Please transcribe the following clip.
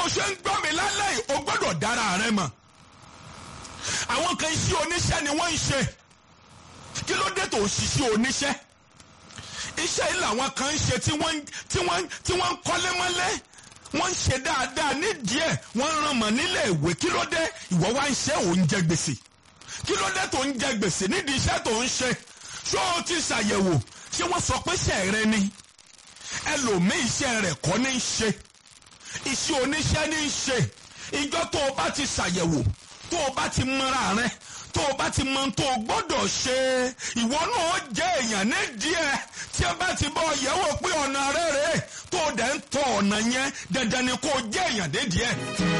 o ṣe ń gbọ́ mi lálẹ́ yìí o gbọ́dọ̀ dára rẹ mọ̀ àwọn kan iṣẹ́ oníṣẹ́ ni wọ́n ń ṣe kí ló dé tó ṣiṣẹ́ oníṣẹ́ iṣẹ́ yìí làwọn kan ń ṣe tí wọ́n tí wọ́n tí wọ́n ń kọ́lé mọ́lé wọ́n ń ṣe dáadáa nídìí ẹ̀ wọ́n ń ràn mọ́ nílé ìwé kí ló dé ìwọ wá ń ṣe òun jẹ gbèsè kí ló dé tó ń jẹ gbèsè nídìí iṣẹ́ tó ń ṣe ṣó o ti ṣàyẹ̀wò ṣé wọ́n sọ pé iṣẹ́ rẹ ni ẹlòmíì iṣẹ́ rẹ̀ kọ́ ní í ṣe iṣẹ́ oníṣẹ́ ní í ṣe ìjọ tó o bá ti ṣàyẹ̀wò tó o bá ti mọra rẹ tó o bá ti mọ tó o gbọ́dọ̀ ṣe ìwọ náà jẹ́ èèyàn ní díẹ̀ tí ẹ bá ti bọ́ yẹ̀wò pé ọ̀nà rẹ̀ rẹ̀ tó o dẹ̀ ń tọ ọ̀nà yẹn dandan ni kó o jẹ́ èèyàn dé díẹ̀.